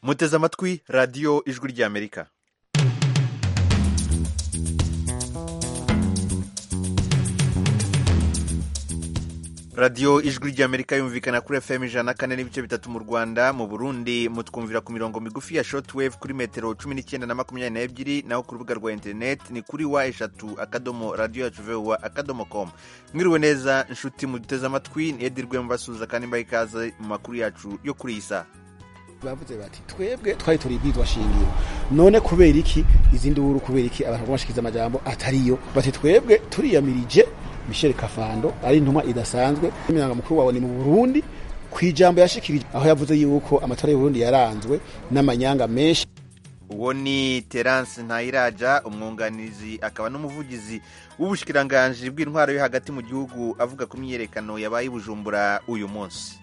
muteze amatwi radiyo ijwi ry'amerika radiyo ijwi ry'amerika yumvikana kuri fm ijana na kane n'ibice bitatu mu rwanda mu burundi mutwumvira ku mirongo migufi ya shortwave kuri metero cumi n'icyenda na makumyabiri n'ebyiri naho ku rubuga rwa interineti ni kuri wa eshatu akadomo radiyo yacu vuba akadomo komu mwiriwe neza inshuti muduteze amatwi ni edirwe mubasuhuza kandi mbaha ikaze mu makuru yacu yo kuri iyi saha bavuze bati twebwe twari turi ibwizwa shingiro none kubera iki izindi wuru kubera iki abantu bashikiza amajambo atariyo bati twebwe turiyamirije Michel Kafando ari intumwa idasanzwe imyanga mukuru wawe ni mu Burundi kwijambo yashikirije aho yavuze yuko amatora y'u Burundi yaranzwe n'amanyanga menshi uwo ni terance ntayiraja umwunganizi akaba n'umuvugizi w'ubushikiranganji bw'intwaro yo hagati mu gihugu avuga ku myiyerekano yabaye i bujumbura uyu munsi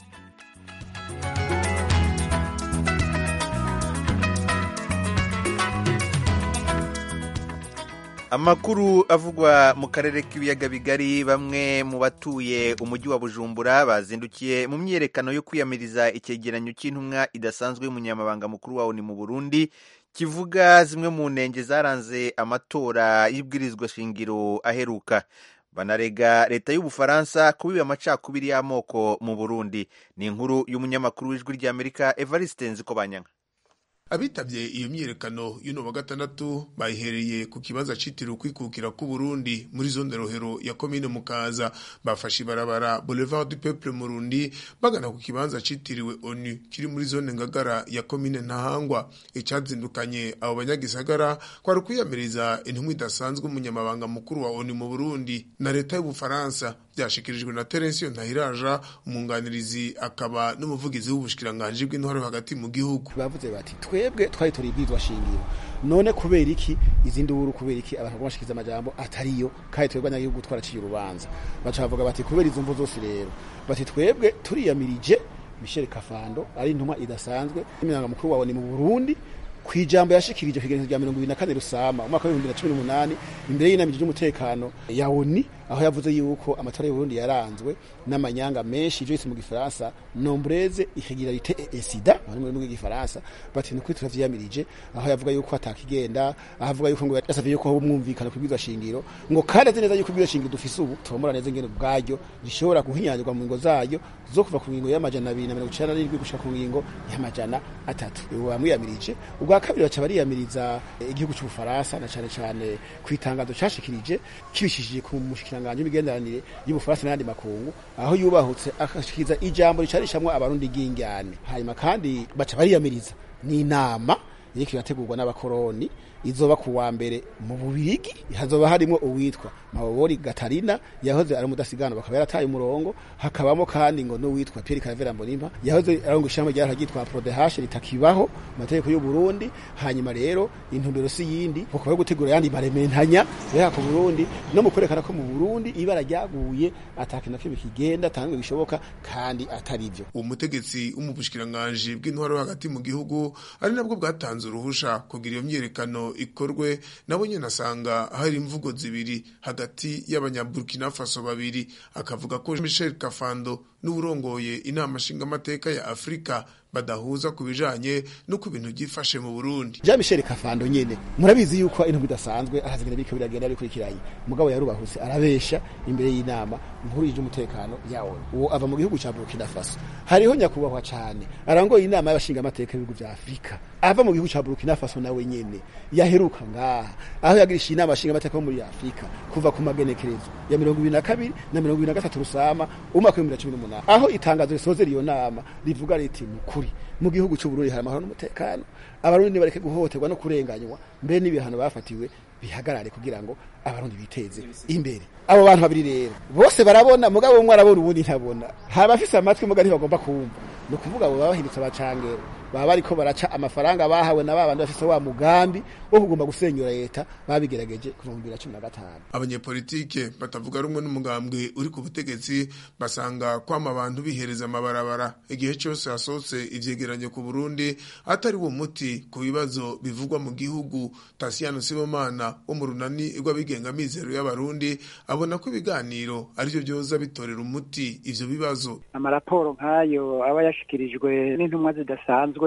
amakuru avugwa mu karere k'ibiyaga bigari bamwe mu batuye umujyi wa bujumbura bazindukiye mu myiyerekano yo kwiyamiriza icyegeranyo cy'intumwa idasanzwe y'umunyamabanga mukuru wawo ni mu burundi kivuga zimwe mu ntenge zaranze amatora y'ibwirizwa shingiro aheruka banarega leta y'ubufaransa kubiba amacakubiri y'amoko mu burundi ni inkuru y'umunyamakuru w'ijwi ry'amerika evariste nzikobanyanga abitabye iyo myiyerekano y'uno wa gatandatu bayihereye ku kibanza citiriwe kwikukira ku Burundi muri zone rohero ya komine Mukaza bafashe ibarabara Boulevard du Peuple Murundi bagana ku kibanza citiriwe ONU kiri muri zone Ngagara ya komine Ntahangwa icazindukanye abo banyagisagara kwari kwiyamiriza intumwa idasanzwe umunyamabanga mukuru wa ONU mu Burundi na leta y'Ubufaransa byashikirijwe na Terence Ntahiraja umwunganirizi akaba n'umuvugizi w'ubushikiranganje bw'intwaro hagati mu gihugu bavuze bati twebwe twari turi ibwizwa shingiro none kubera iki izindi wuru kubera iki abantu bashikiza amajambo atariyo kandi twebwe abanyagihugu twaraciye urubanza baca bavuga bati kubera izo mvu zose rero bati twebwe turiyamirije Michel Kafando ari intumwa idasanzwe imyanga mukuru wawe ni mu Burundi kwijambo yashikirije kigerezo rya 2024 rusama umwaka wa 2018 imbere y'inama y'umutekano ya ONU aho yavuze yuko amatora y'u Burundi yaranzwe n'amanyanga menshi ivyo mu gifaransa nombreze irregularité et sida muri mu gifaransa bati ni kuri turavyiyamirije aho yavuga yuko atakigenda avuga yuko ngo yasavye yuko ho mwumvikana kubwizwa shingiro ngo kandi azi neza yuko kubwizwa shingiro dufise ubu tomora neza ingene bwaryo rishobora guhinyanyirwa mu ngo zayo zo kuva ku ngingo y'amajana 297 gushika ku ngingo y'amajana atatu ubu bamwiyamirije ubwa kabiri baca bariyamiriza igihugu cy'ubufaransa na cyane cyane ku itangazo cyashikirije kibishishije ku mushikiranganje w'imigenderanire y'ubufaransa n'andi makungu aho yubahutse akashikiriza ijambo ricarishamwe abarundi gingane hanyuma kandi baca bariyamiriza n'inama iriko irategurwa n'abakoroni izoba ku wa mbere mu bubirigi hazoba harimo uwitwa mabobori gatarina yahoze ari umudasigana bakaba yarataye umurongo hakabamo kandi ngo n'uwitwa Pierre Caravera Mbonimpa yahoze arongo ishamba ryara ryitwa Prodehashe ritakibaho amategeko y'u Burundi hanyuma rero intumbero si yindi kuko yo gutegura yandi marementanya ya ku Burundi no mu kwerekana ko mu Burundi ibara ryaguye atakintu kimwe kigenda tangwe bishoboka kandi atari byo umutegetsi w'umubushikiranganje bw'intwaro hagati mu gihugu ari nabwo bwatanze uruhusha kugira iyo myerekano ikorwe nabo nyine asanga hari imvugo zibiri hagati y'abanyaburkina faso babiri akavuga ko Michel Kafando n'uburongoye inama nshingamateka ya Afrika badahuza ku bijanye n'uko ibintu byifashe mu Burundi. Jean Michel Kafando nyene murabizi yuko intumwa idasanzwe arazigenda biriko biragenda bikurikiranye mugabo yarubahutse arabesha imbere y'inama nkuru y'umutekano yawo uwo ava mu gihugu ca Burkina Faso hariho nyakubahwa cane arangoye inama y'abashinga amateka y'ibihugu vya Afrika ava mu gihugu ca Burkina Faso nawe nyene yaheruka ngaha aho yagirisha inama y'abashinga amateka yo muri Afrika kuva ku magenekerezo ya 22 na 23 rusama umwaka wa 2018 aho itangazo risoze iyo nama rivuga riti mukuru mu gihugu cy'u Burundi hari amahoro n'umutekano abarundi bareke guhohoterwa no kurenganywa mbere n'ibihano bafatiwe bihagarare kugira ngo abarundi biteze imbere abo bantu babiri rero bose barabona mugabo umwe arabona ubundi ntabona haba afise amatwi muga ntibagomba kumva ni ukuvuga abo baba bahindutse abacangero baba bariko baraca amafaranga bahawe na babandi bafise wa mugambi wo kugomba gusenyura leta babigerageje kuva mu bibiri na cumi na gatanu abanyepolitike batavuga rumwe n'umugambwe uri ku butegetsi basanga kwama abantu bihereza amabarabara igihe cyose hasohotse ivyegeranyo ku Burundi atari wo muti ku bibazo bivugwa mu gihugu Tasiyano Sibomana wo mu runani rw'abigenga mizero y'abarundi abona ko ibiganiro arivyo byoza bitorera umuti ivyo bibazo amaraporo nk'ayo aba yashikirijwe n'intumwa zidasanzwe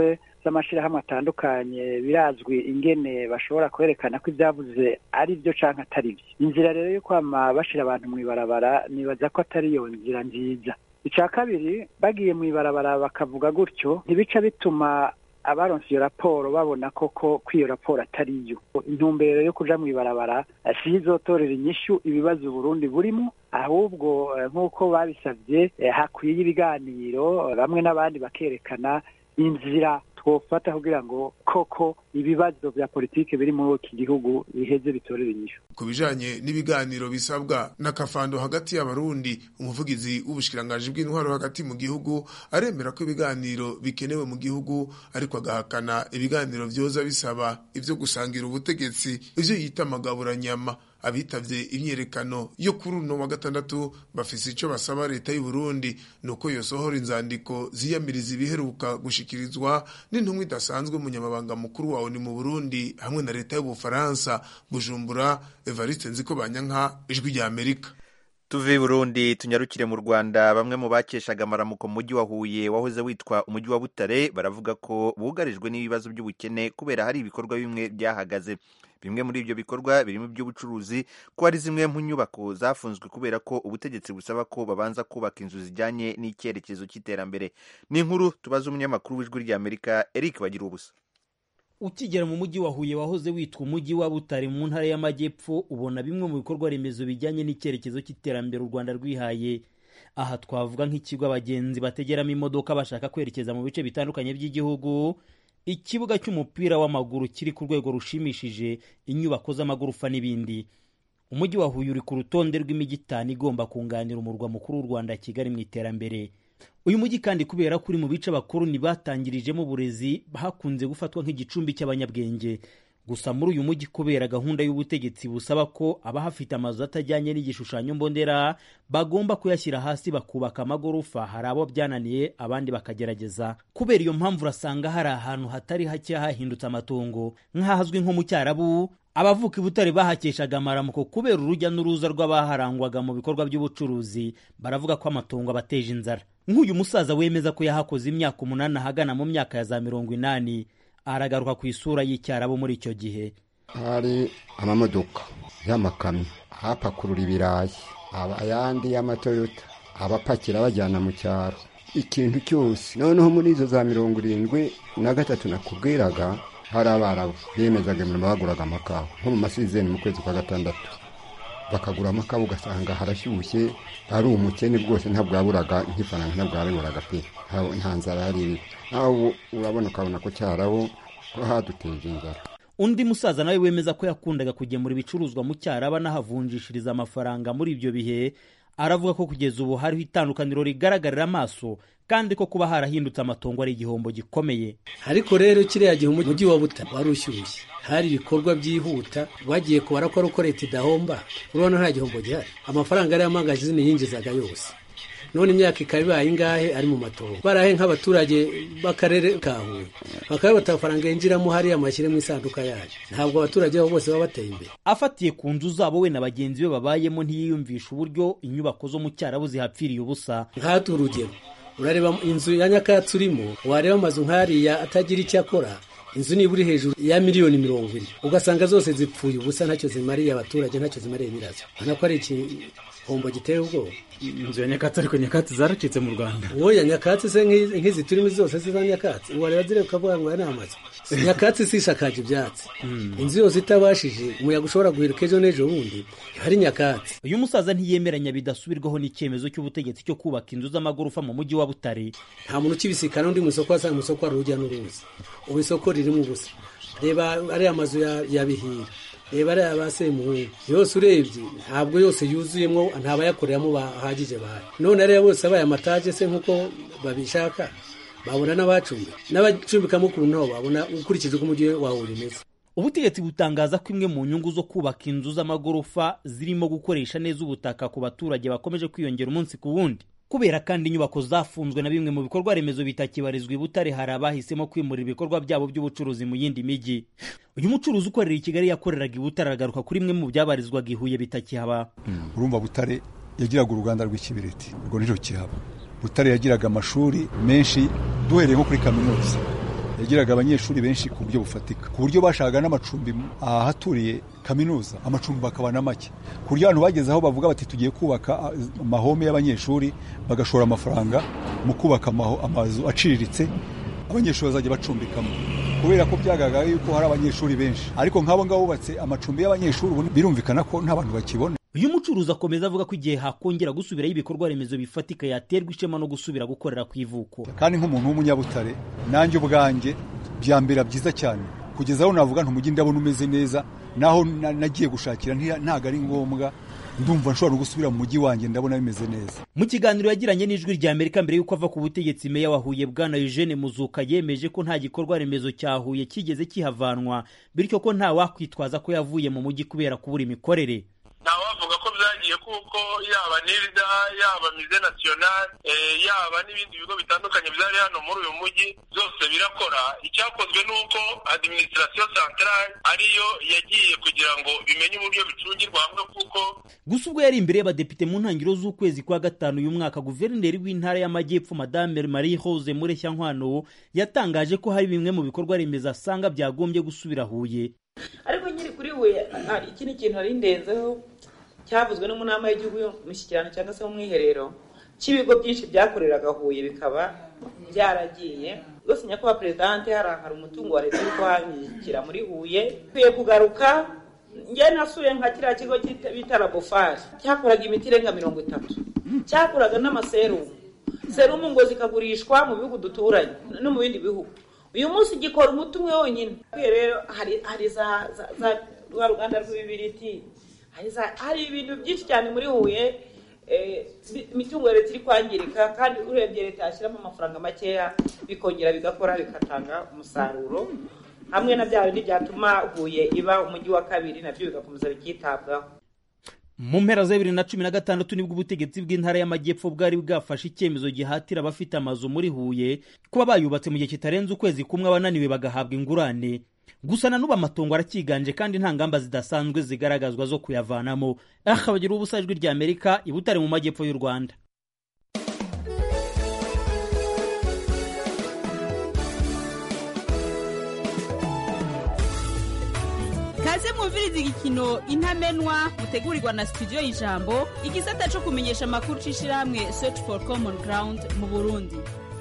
z'amashyirahamwe atandukanye birazwi ingene bashobora kwerekana ko ibyavuze ari byo cyangwa atari byo inzira rero yo kwama bashyira abantu mu ibarabara nibaza ko atari iyo nzira nziza icya kabiri bagiye mu ibarabara bakavuga gutyo ntibica bituma abaronse iyo raporo babona koko ko iyo raporo atari yo intumbero yo kuja mu ibarabara si izotorera inyishu ibibazo Burundi burimo ahubwo nk'uko babisabye hakwiye ibiganiro bamwe n'abandi bakerekana inzira twofata kugira ngo koko ibibazo vya politike biri muri iki gihugu biheze bitorera inyishu ku bijanye n'ibiganiro bisabwa n'akafando hagati y'abarundi umuvugizi w'ubushikiranganji bw'intwaro hagati mu gihugu aremera ko ibiganiro bikenewe mu gihugu ariko agahakana ibiganiro vyoza bisaba ivyo gusangira ubutegetsi ivyo yita amagaburanyama abitavye imyerekano yo kuri uno wa gatandatu bafise ico basaba leta y'u Burundi nuko yosohora inzandiko ziyamiriza ibiheruka gushikirizwa n'intumwa idasanzwe umunyamabanga mukuru wa ONU mu Burundi hamwe na leta y'Ubufaransa Bujumbura Evariste Nziko Banyanka ijwi rya Amerika tuve Burundi tunyarukire mu Rwanda bamwe mu bakeshaga amaramuko mu mujyi wa Huye wahoze witwa umujyi wa Butare baravuga ko bugarijwe n'ibibazo by'ubukene kubera hari ibikorwa bimwe byahagaze bimwe muri ibyo bikorwa birimo iby'ubucuruzi ko hari zimwe mu nyubako zafunzwe kubera ko ubutegetsi busaba ko babanza kubaka inzu zijyanye n'icyerekezo cy'iterambere ni inkuru tubaza umunyamakuru w'ijwi ry'Amerika Eric Bagira ubusa ukigera mu mujyi wa Huye wahoze witwa umujyi wa Butare mu ntara y'Amajyepfo ubona bimwe mu bikorwa remezo bijyanye n'icyerekezo cy'iterambere u Rwanda rwihaye aha twavuga nk'ikigo abagenzi bategeramo imodoka bashaka kwerekeza mu bice bitandukanye by'igihugu ikibuga cy'umupira w'amaguru kiri ku rwego rushimishije inyubako z'amagorofa n'ibindi umujyi wa Huye uri ku rutonde rw'imijyi itanu igomba kunganira umurwa mukuru w'u Rwanda Kigali mu iterambere uyu mujyi kandi kubera ko uri mu bice abakoloni batangirijemo uburezi hakunze gufatwa nk'igicumbi cy'abanyabwenge gusa muri uyu mujyi kubera gahunda y'ubutegetsi busaba ko abahafite amazu atajyanye n'igishushanyo mbonera bagomba kuyashyira hasi bakubaka amagorofa hari abo byananiye abandi bakagerageza kubera iyo mpamvu urasanga hari ahantu hatari hake hahindutse amatongo nk'ahazwi nko mu cyarabu abavuka i butare bahakeshaga amaramuko kubera urujya n'uruza rw'abaharangwaga mu bikorwa by'ubucuruzi baravuga ko amatongo abateje inzara nk'uyu musaza wemeza ko yahakoze imyaka umunani ahagana mu myaka ya za mirongo inani aragaruka ku isura y'icyarabo muri icyo gihe hari amamodoka y'amakamyo ahapakurura ibirayi ayandi y'amatoyota abapakira bajyana mu cyaro ikintu cyose noneho muri izo za mirongo irindwi na gatatu nakubwiraga hari abarabu bemezaga imirimo baguraga amakawa nko mu masizeni mu kwezi kwa gatandatu bakagura amakawa ugasanga harashyushye ari umukene rwose ntabwo yaburaga nk'ifaranga ntabwo yabiburaga pe nta nzara yari iri nawe urabona ukabona ko cyarabo ko haduteje inzara undi musaza nawe wemeza ko yakundaga kugemura ibicuruzwa mu cyaraba n'ahavunjishiriza amafaranga muri ibyo bihe aravuga ko kugeza ubu hariho itandukaniro rigaragarira amaso kandi ko kuba harahindutse amatongo ari igihombo gikomeye ariko rero kiriya gihe umujyi wa buta wari ushyushye hari ibikorwa byihuta bagiye kubara ko ari uko leta idahomba urabona nta gihombo gihari amafaranga yari amangazini yinjizaga yose none imyaka ikaba ibaye ingahe ari mu matongo barahe nk'abaturage b'akarere ka huye bakaba bata amafaranga yinjiramo hariya amashyire mu isanduka yayo ntabwo abaturage babo bose baba bateye imbere afatiye ku nzu zabo we na bagenzi be babayemo ntiyiyumvisha uburyo inyubako zo mu cyarabu zihapfiriye ubusa nk'ahatu urugero urareba inzu ya nyakatsi urimo wareba amazu nk'ariya atagira icyo akora inzu niba uri hejuru ya miliyoni mirongo ine ugasanga zose zipfuye ubusa ntacyo zimariye abaturage ntacyo zimariye nyirazo ubona ko ari igihombo giteye ubwoba inzu ya nyakatsi ariko nyakatsi zaracitse mu rwanda wowe nyakatsi se nk'izi turimo zose ziza nyakatsi wareba zireba ukavuga ngo aya ni amazu nyakatsi si ishakaje ibyatsi inzu yose itabashije umuyaga ushobora guheruka ejo n'ejo bundi hari nyakatsi uyu musaza ntiyemeranya bidasubirwaho n'icyemezo cy'ubutegetsi cyo kubaka inzu z'amagorofa mu mujyi wa butare nta muntu ukibisikana undi mu isoko wasanga mu isoko hari urujya n'uruza ubu isoko ririmo ubusa reba ariya mazu ya bihira reba ariya ba semuhungu yose urebye ntabwo yose yuzuyemo ntabayakoreramo bahagije bahari none ariya bose abaye amataje se nk'uko babishaka babona n'abacumbi n'abacumbikamo ukuntu nabo babona ukurikije uko umujyi wawe umeze ubutegetsi butangaza ko imwe mu nyungu zo kubaka inzu z'amagorofa zirimo gukoresha neza ubutaka ku baturage bakomeje kwiyongera umunsi ku wundi kubera kandi inyubako zafunzwe na bimwe mu bikorwa remezo bitakibarizwa i butare hari abahisemo kwimurira ibikorwa byabo by'ubucuruzi mu yindi mijyi uyu mucuruzi ukorera i kigali yakoreraga i butare aragaruka kuri imwe mu byabarizwaga i huye bitakihaba urumva butare yagiraga uruganda rw'ikibiriti urwo nirwo kihaba butare yagiraga amashuri menshi duhereye nko kuri kaminuza yagiraga abanyeshuri benshi ku buryo bufatika ku buryo bashakaga n'amacumbi ahaturiye kaminuza amacumbi bakaba na make ku buryo abantu bageze aho bavuga bati tugiye kubaka amahome y'abanyeshuri bagashora amafaranga mu kubaka amazu aciriritse abanyeshuri bazajya bacumbikamo kubera ko byagaragara yuko hari abanyeshuri benshi ariko nk'abo ngabo bubatse amacumbi y'abanyeshuri ubu birumvikana ko nta bantu bakibona uyu mucuruzi akomeza avuga ko igihe hakongera gusubiraho ibikorwa remezo bifatika yaterwa ishema no gusubira gukorera ku ivuko kandi nk'umuntu w'umunyabutare nanjye ubwanjye byambera byiza cyane kugeza aho navuga ntumujyi ndabona umeze neza naho nagiye gushakira ntabwo ari ngombwa ndumva nshobora no gusubira mu mujyi wanjye ndabona bimeze neza mu kiganiro yagiranye n'ijwi rya amerika mbere y'uko ava ku butegetsi meya wa huye bwana eugene muzuka yemeje ko nta gikorwa remezo cya huye kigeze kihavanwa bityo ko nta wakwitwaza ko yavuye mu mujyi kubera kubura imikorere ntawavuga ko byagiye kuko yaba nirda yaba mize national yaba n'ibindi bigo bitandukanye byari hano muri uyu mujyi byose birakora icyakozwe ni uko administration centrale ariyo yagiye kugira ngo bimenye uburyo bicungirwa hamwe kuko gusa ubwo yari imbere y'abadepite mu ntangiriro z'ukwezi kwa gatanu uyu mwaka guverineri w'intara y'amajyepfo madame marie rose mureshyankwano yatangaje ko hari bimwe mu bikorwa remezo asanga byagombye gusubira huye ariko nyiri kuri huye hari ikindi kintu hari ndenzeho cyavuzwe no mu nama y'igihugu y'umushyikirano cyangwa se mu mwiherero cy'ibigo byinshi byakoreraga huye bikaba byaragiye rwose nyakubahwa perezidante hari hari umutungo wa leta uri kuhangikira muri huye ukwiye kugaruka njye nasuye nka kiriya kigo bita labofari cyakoraga imiti irenga mirongo itatu cyakoraga n'amaserumu serumu ngo zikagurishwa mu bihugu duturanye no mu bindi bihugu uyu munsi gikora umuti umwe wonyine rero hari za rwa ruganda rw'ibibiriti hari ibintu byinshi cyane muri huye imitungo ya leta iri kwangirika kandi urebye leta yashyiramo amafaranga makeya bikongera bigakora bigatanga umusaruro hamwe na bya bindi byatuma huye iba umujyi wa kabiri nabyo bigakomeza bikitabwaho mu mpera za bibiri na cumi na gatandatu nibwo ubutegetsi bw'intara y'amajyepfo bwari bwafashe icyemezo gihatira abafite amazu muri huye kuba bayubatse mu gihe kitarenze ukwezi kumwe abananiwe bagahabwa ingurane gusa na n'ubu amatongo aracyiganje kandi nta ngamba zidasanzwe zigaragazwa zo kuyavanamo aha bagira ubusa ijwi rya amerika i butare mu majyepfo y'u rwanda kaze mwumviriza igikino intamenwa mutegurirwa na studio y'ijambo igisata cyo kumenyesha amakuru c'ishirahamwe search for common ground mu burundi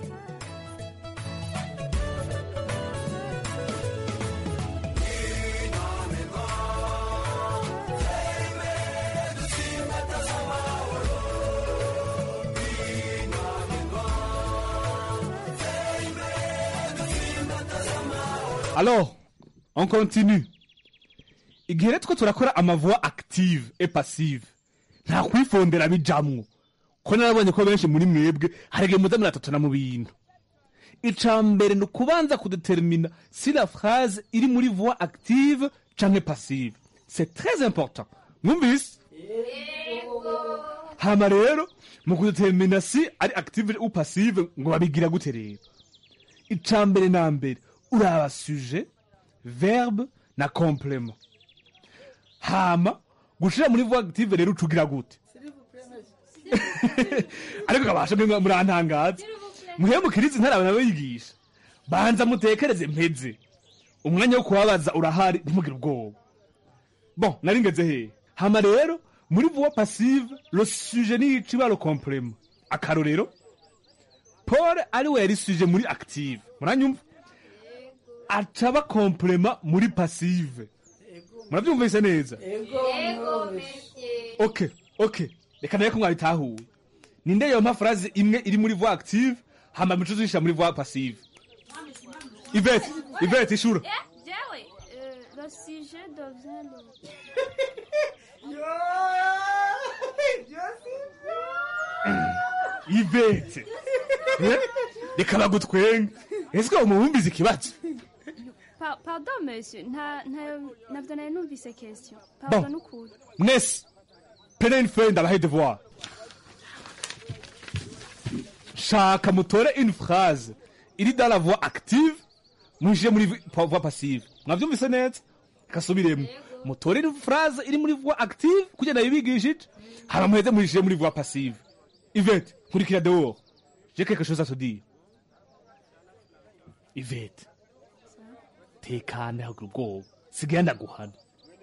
Alors, on continue. igihe rero two turakora amavoix active et passive nta kwifondera bijamwo ko narabonye ko benshi muri mwebwe hari igihe muza muratatana mu bintu ica mbere ni ukubanza kudetermina si la phrase iri muri voix active canke passive c'est très important mwumvise hama rero mu kudetermina si ari active ou passive ngo babigira gute rero ica mbere na mbere uraba sujet verbe na complement hama gushira muri voix active rero ucugira gute ariko kabasha mwe murantangaza muhemukiriza ntarabe nawe yigisha banza mutekereze mpeze umwanya wo kubabaza urahari ntimugire ubwoba bon nari ngeze hehe hama rero muri voix passive le sujet ni iciba le complement akarorero paul ari we yari sujet muri active muranyumva acaba complement muri passive murabyumvise neza ok ok reka nawe ko mwabitahuye ninde yompa phrase imwe iri muri voix active hama mico zishyira muri voix passive ivete ivete ishura jewe le sujet devient le ivete Eh? reka bagutwenga ese ko mubumbiza ikibazo Pa- pardon monsieur nta nta- navyo nari numvise question Bon. pardon n'ukuri mwese pene une feuille ndabahe devoir shaka mutore une phrase iri dans la voix active mwinjire muri vi- pa- voix passive mwavyumvise neza kasubiremo mutore une phrase iri muri voix active kugira nabibigishije hama muheze mwinjire muri voix passive ivete nkurikira dehors j'ai quelque chose à te dire ivete tekane hagira ubwoba sigaye ndaguhana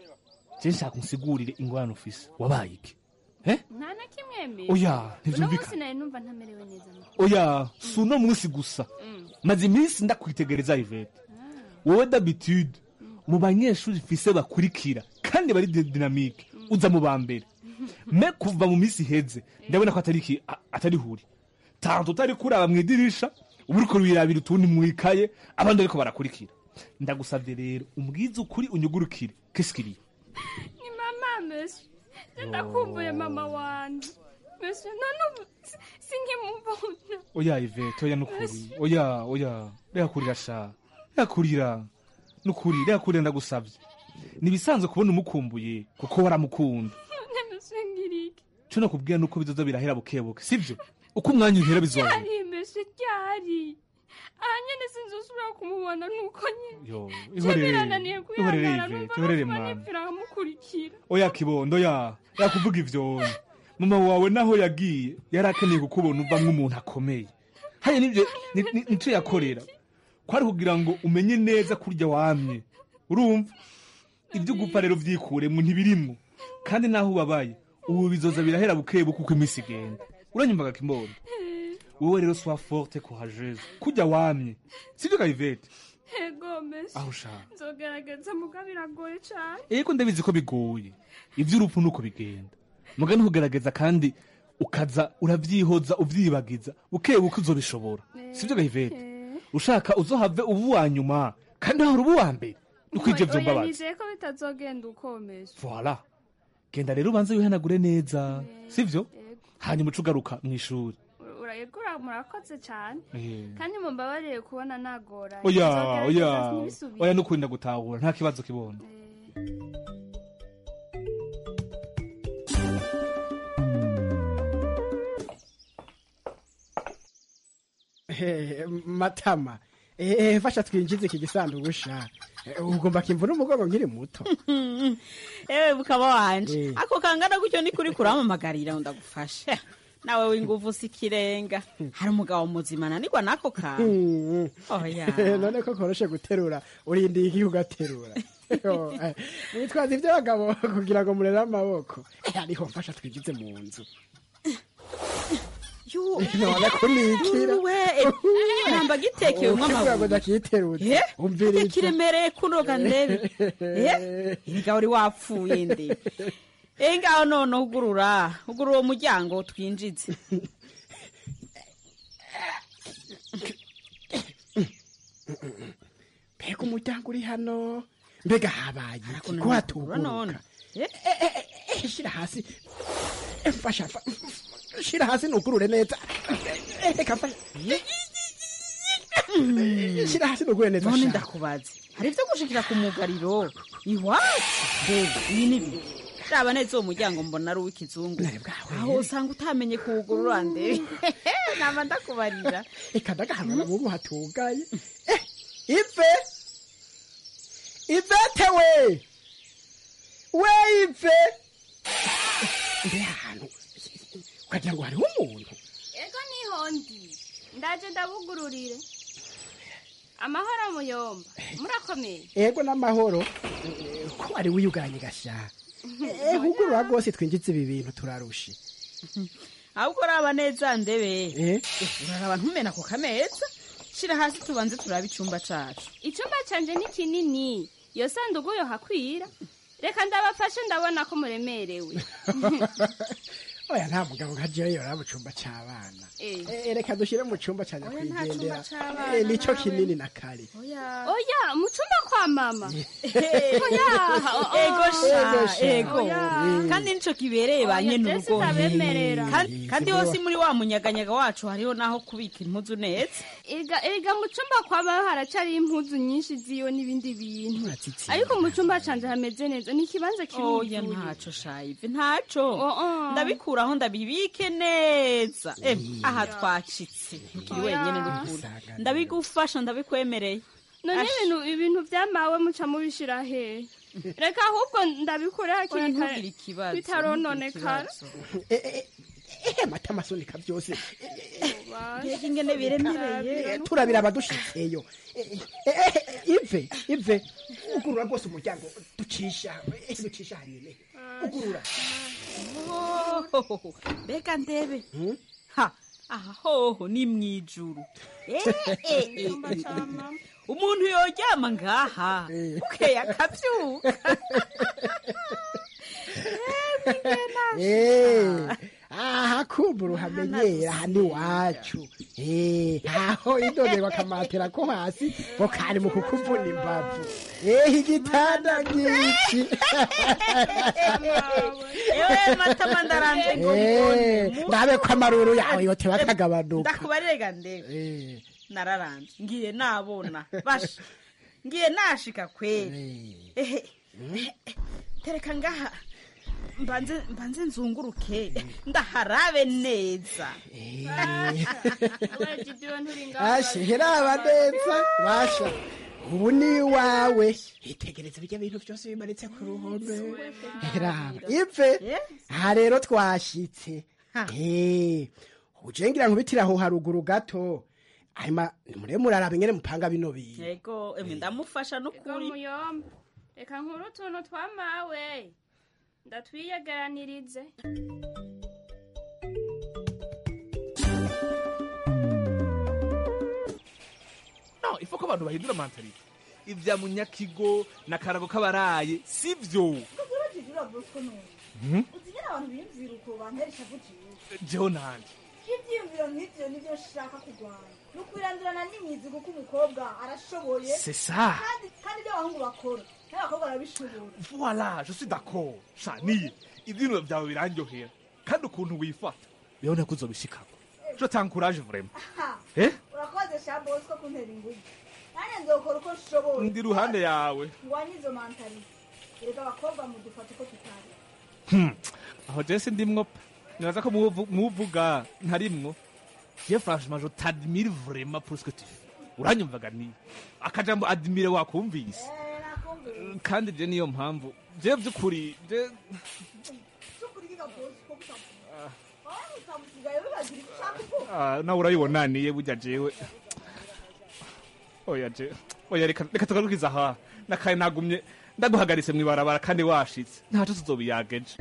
je nshaka unsigurire ingorane ufise wabaye iki nta na kimwe mbere Oya, uno ntivyumvikana. munsi nari numva ntamerewe neza mu oya si uno munsi gusa maze iminsi ndakwitegereza ivete wowe d'habitude mu banyeshuri mfise bakurikira kandi bari di- dinamike uza mu ba mbere me kuva mu minsi iheze ndabona ko atari iki a- atari huri tanto utari kuraba mu idirisha uba uriko wirabira utundi mwikaye abandi ariko barakurikira ndagusabye rero umbwize ukuri unyugurukire kesikiriye ni mama monsieur je ndakumbuye mama wanje monsieur nanubu sinkimubona oya ivete oya nukuri oya oya reka kurira sha reka kurira nukuri reka kurira ndagusabye nibisanzwe kubona umukumbuye kuko waramukunda none monsieur ngiriki cyo nakubwira nuko bizoza birahera bukebuke sibyo uko umwanya uhera bizoza ryari monsieur ryari aha nyene sinzosubira kumubona nuko nyene yo je ihorere birananiye ihorere kwihangana ivete numva ihorere nokuba mwana nipfira nkamukurikira oya kibondo ya yakuvuga ivyo mama wawe naho yagiye yari akeneye kukubona uva nk'umuntu akomeye haya nivyo ni- ni- nico yakorera kwari kugira ngo umenye neza kurya wamye urumva ibyo gupfa rero vyikuremwo ntibirimwo kandi naho ubabaye ubu bizoza birahera bukebuke uko iminsi igenda uranyumvaga kimbondo wowe rero sois forte courageuse kurya wamye sivyo kayivete ego monsieur aho ushaka nzogerageza muga biragoye cane ego ndabizi ko bigoye iby'urupfu nuko bigenda muga ntugerageza kandi ukaza urabyihoza ubyibagiza buke buke uzobishobora sibyo gahivete ushaka uzohave uba uwa nyuma kandi wahora uba uwa mbere uko ivyo Oya, vyombabaza nizeye ko bitazogenda uko monsieur voila genda rero ubanze wihanagure neza sivyo hanyuma uca ugaruka mu ishuri urayegura murakoze cane Eh. kandi mumbabarire kubona nagoranye oya Nzogerageza oya ntibisubire. oya nukurinda gutahura nta kibazo kibona Eh, matama eh, fasha twinjize iki gisanduku sha Eh, ugomba kimvuna umugongo nkiri muto ewe bukaba wanje ako kangana gutyo ni kuri kuramamagarira ndagufasha nawe w'inguvu si ikirenga hari umugabo muzima nanigwa n'ako kantu Mm. oya none ko koroshe guterura urindiye iki ugaterura Yo, eh, mwitwaza iby'abagabo kugira ngo murere amaboko Eh, ariho mfasha twinjize mu nzu none kunikira we namba gitekewe Ukivuga ngo nk'amabuye ndakiterutse Eh? umvira iki kiremereye kunoga ndebe Eh? erega uri wapfuye nde Eh, ngaho none ugurura ugurura uwo muryango twinjize mbega umuryango uri hano mbega habaye iki ko none hatuguruka none. Eh, eh, eh, shira hasi Eh, mfasha fa- shira hasi nugurure neza Eh, reka mfasha shira hasi nugure neza none sha. ndakubaze hari ibyo gushikira ku mugariro iwacu mbega iyi ni biki raba neza uwo muryango mbona ari uw'ikizungu aho usanga utamenye kuwugurura ndebe naba ndakubarira reka ndagahanura mubu hatugaye Eh, ive ivete we we ive mbe ahantu ukagira ngo hariho umuntu ego niho ndi ndaje ndabugururire amahoro muyomba murakomeye ego n'amahoro Eh, ko wari wiyuganye gasha Eh, hugurura rwose twinjize ibi bintu turarushe ahubwo raba neza ndebe Eh? uraraba ntumena ku kameza shira hasi tubanze turabe icyumba cacu icumba canje ni kinini iyo sanduku yo hakwira reka ndabafashe ndabona ko muremerewe oya nta mugabo nka jewe yora mu cumba c'abana Eh. Eh, reka dushyire mu cumba ca nta nyakwigendera cumba c'abana Eh, nico nawe. kinini na kare oya mu cumba kwa mama oya ego sha Ego sha. ego Oya. kandi nico kibereye ba Oya, nyene Jesse urugo ndabemerera. Kandi- kandi hose muri wa munyaganyaga wacu hariho naho kubika impuzu neza Erega erega mu cumba kwaba haracari impuzu nyinshi ziwe n'ibindi bintu ariko mu cumba canje hameze neza ni ikibanza oya kiruzuye ntaco shayive ntaco Oh, oh. ndabikuraho ndabibike neza Em, aha twacitse ntukiri Oya. wenyene n'ukuri ndabigufasha ndabikwemereye none Ash. ibintu ibintu vyamawe muca mubishira he reka ahubwo ndabikure hakiri Oya, kare ntugire ikibazo, bitarononekara ntugire ehe mata amasunika byose mbega ingene biremereye turabira abadushitseyo Eh, eh, eh, ive ive ugurura rwose umuryango ducisha eh, ducisha hanyine ugurura Oh, mbega ndebe ha aha hoho ni mwijuru Eh, eh, eh, eh. umuntu yoryama ngaha ukeya akabyuka Eh, aha kumbura uhamenyera aha ni wacu Eh, aho idodero akamatera ko hasi ngo kari mu kukuvuna imbavu Eh, igitanda ngiki ewe matama ndaranze ngo Eh, mbone ndabe ko amaruru yawe yote bakagabanuka ndakubarega ndebe nararanje ngiye nabona basha ngiye nashika kweli ehe tereka ngaha mbanze mbanze nzunguruke ndaharabe neza ashe heraba neza basha ubu ni iwawe itegereze bijya bintu byose bimanitse ku ruhome heraba ive aha rero twashitse Eh, ujengira nkubitira aho haruguru gato hanyuma nimure muraraba ingene mupanga bino bintu yego emwe ndamufasha n'ukuri muyomba reka nkuru utuntu twamawe ndatwiyegeranirize no ifu ko abantu bahindura mentalite ibya munyakigo na karago k'abaraye si byo Mhm. uzigira abantu biyumvira uko banteresha vugiye jewe nanje ibyiyumviro nk'ibyo nibyo nshaka kurwanya ni ukwirandurana n'imizi kuko umukobwa arashoboye C'est ça. kandi kandi ibyo abahungu bakora n'abakobwa barabishobora voilà je suis d'accord shaniye ibyinuro byawe birandyohera kandi ukuntu wifata birabona ko uzobishikako je t'encourage vraiment Ha, eh urakoze sha bosco kuntera ingufu nanjye nzokora uko nshoboye ndi ruhande yawe ngwanye izo mentalite erega abakobwa mudufata uko tutari Hmm. aho je sindimwo pe nibaza ko muvu- muvuga ntarimwo je franchement je t'admire vraiment pour ce que tu fais uranyumvaga ni akajambo admire wakumvise kandi je niyo mpamvu je by'ukuri je cyukuri kiga bosco kutavuga aho utamusigaye wibagira icyo ushaka uko Ah, nawe urayibona niye burya jewe oya je oya reka reka tugarukiza aha nakaye nagumye ndaguhagaritse mwibarabara kandi washitse ntaco tuzobiyageje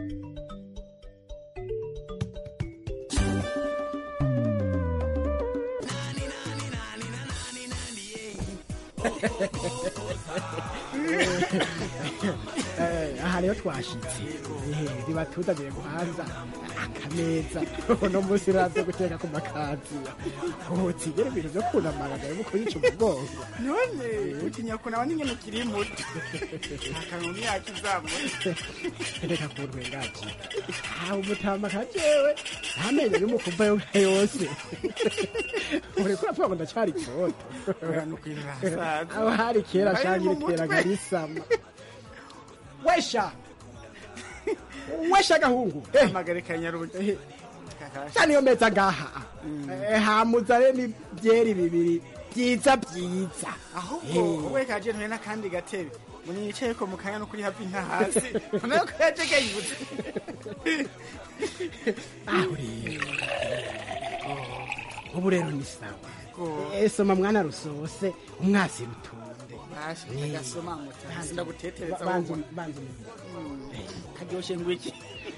Eh, aha rero twashitse Eh, ribatuzanire guhanza akameza uno munsi raze guteka ku makaziya utigere ibintu byo kunamaraga yo kuyica umugongo none utinya kunaba n'ingene ukiri muto akantu myaka izamuye reka kuntwengaje aho umutama ka jewe amenyo y'umukumva yo nka yose uriko uravuga ngo ndacyari itoto Oya, ni ukwirasaza. aho hari kera Bari shangi mu riteraga mutwe. risama wesha wesha gahungu amagare kanyaruge cyane iyo meza ngaha Eh, hamuzane n'ibyeri bibiri byiza byiza ahubwo wowe kaje ntuye n'akandi gatebe muni yicaye ko mu kanya no kuri hafi nta hasi nayo ko yateganyutse aho rero ubu rero ni sawa Eh, soma mwana rusose umwasi rutunde basha ndagasoma mutazi ndagutetereza banza ahubwo. banza karyoshe ngwiki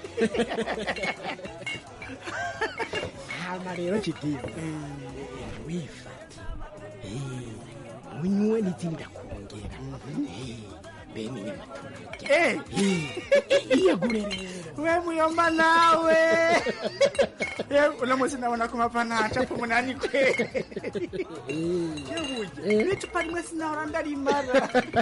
hama rero kidiyo wifate Eh, unywe n'izindi ndakongera Eh, bene inyama turarya iyagure rero we muyomba nawe Eh, uno munsi ndabona ko mapa ntacapo umunani kwe yebuye n'icupa rimwe sinahora ndarimara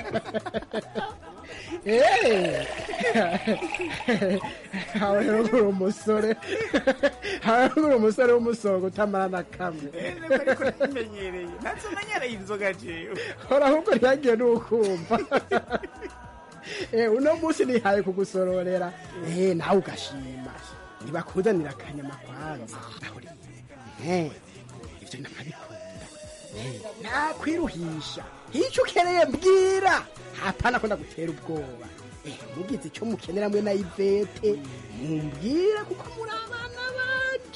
aho rero uri umusore aho rero uri umusore w'umusonga utamara na kamwe ariko ntimenyereye ntatse umenyereye inzoga jewe hora ahubwo ntiyagiye n'ukumva Eh, uno munsi nihaye kugusororera Eh, nawe ugashima ntibakuzanira akanyama kwanza aho rero Eh, ibyo nabikunda Eh, nakwiruhisha icyo ukeneye mbwira hapana ko ndagutera ubwoba Eh, mugize icyo mukenera mwe na ivete mumbwire kuko muri abana banyu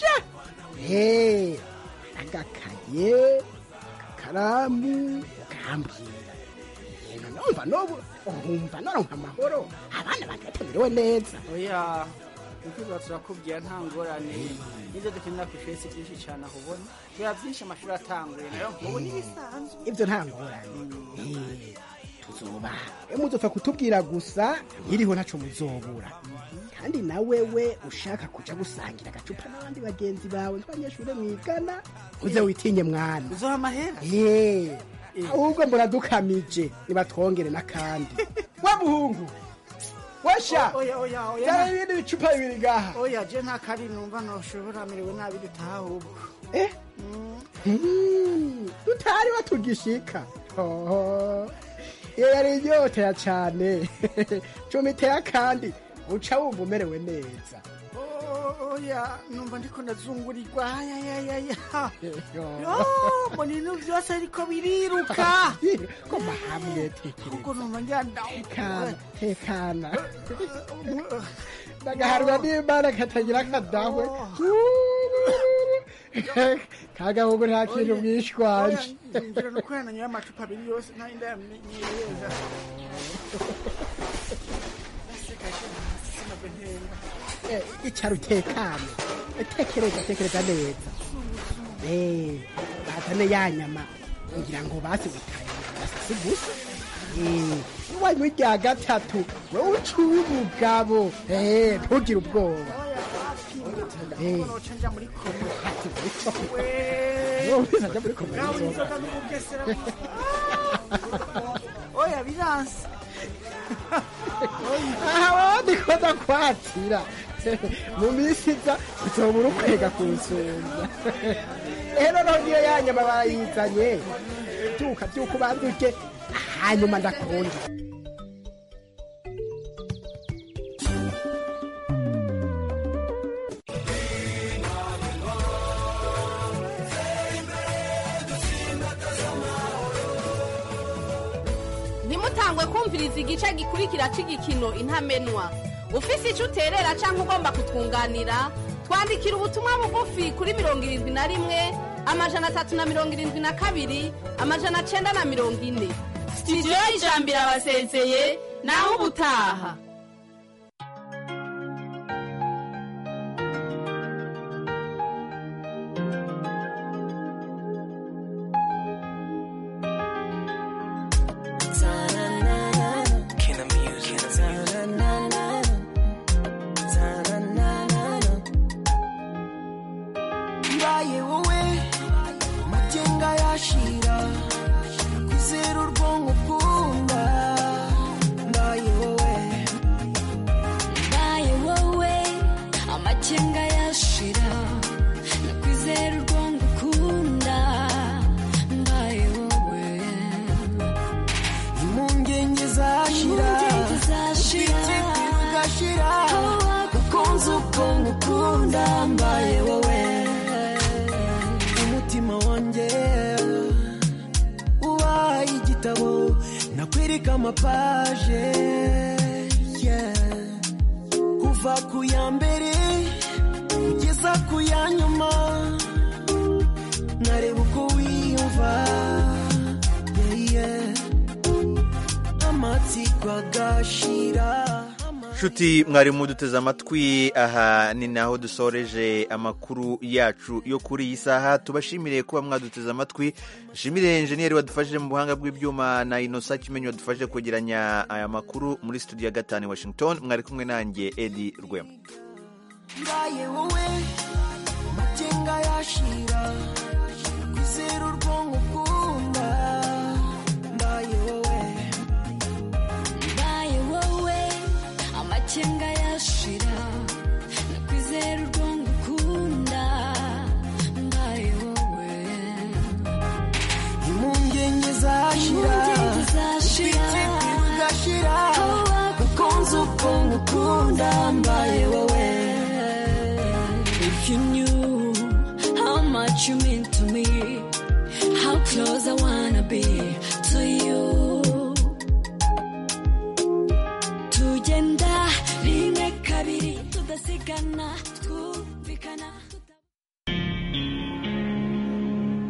Eh, agakaye akakaramu ukambwira yena numva nobu umva noronka amahoro abana bagatemerewe neza oya ukwiba turakubwira nta ngorane n'ibyo dukenera ku ishuri si byinshi cyane aho ubona biba byinshi amashuri atanguye nayo nk'ubu n'ibisanzwe ibyo nta ngorane Eh, tuzoba e muzopfa kutubwira gusa nkiriho ntaco muzobura kandi na wewe ushaka kuja gusangira agacupa n'abandi bagenzi bawe twabanyeshure mwigana uze witinye mwana uzoha amahera Eh, ahubwo muradukamije nibatwongere n'akandi wa muhungu washa oya oya oya zana ibindi bicupa bibiri gaha oya je nta kari numva noshobora merewe nabi dutaha ahubwo eh Hmm, tutari watugishika Hoho. iyo yari inyotera cane cumiteye akandi uca wumva umerewe neza Oh, oya numva ndiko ndazungurirwa ayayayaya mbona ibintu byose ariko biriruka koma hamwe ubwo numva njyana tekana tekana ndagaharwa n'imana katagira akadahwe kagahungu nta kintu mwishwaje ngira nuko yananyoye amacupa abiri yose nta inda yamenyereza Eh, icara utekane tekereza tekereza neza Eh, bazane ya nyama ngira ngo basi butaye basasi gusa Eh, wanywa irya gatatu wowe uciye umugabo Eh, ntugire ubwoba Eh, noca nja muri komo wowe uzaja muri komisiyo. gawe inzoga n'ubugesera oya biranse aha wowe ndikoza kwatira mu minsi iza uzobura ukwega kunsumba rero nongiyo ya nyama barayizanye byuka byuka ubanza urye hanyuma ndakunda ntimutangwe kumviriza igice gikurikira cy'igikino intamenwa ufise icyo uterera cyangwa ugomba kutwunganira twandikira ubutumwa bugufi kuri mirongo irindwi na rimwe amajana atatu na mirongo irindwi na kabiri amajana cyenda na mirongo ine sitidiyo y'ijambo irabasezeye naho ubutaha mbaye wowe amagenga yashira kwizera urwonko ukunda mbaye wowe mbaye wowe amakenga yashira nakwizera urwongo ukunda mbaye wowe impungenge zashira Impungenge zashira. ubwite bugashira Aho ukunze ubwonko ukunda mbaye wowe umutima wanjye ubaye igitabo nakwereka amapaje yeah. kuva ku ya mbere kugeza ku ya nyuma nkareba uko wiyumva yeah, yeah. amatsiko agashira nshuti mwarimu duteze amatwi aha ni naho dusoreje amakuru yacu yo kuri iyi saha tubashimire kuba mwaduteze amatwi nshimire enjeniyeri wadufashije mu buhanga bw'ibyuma na inosa kimenyi wadufashije kwegeranya aya makuru muri studio ya gatanu i washington mwari kumwe nanjye edi rwema mbaye wowe amakenga yashira kwizera urwonko ukunda mbaye wowe mbaye wowe amakenga yashira nakwizera urwongo ukunda mbaye wowe impungenge zashira Impungenge zashira. ubwite bugashira ukunze ubwonko ukunda mbaye wowe If you knew how much you mean to me, how close I wanna be to you. Tugenda rimwe kabiri tudasigana twumvikana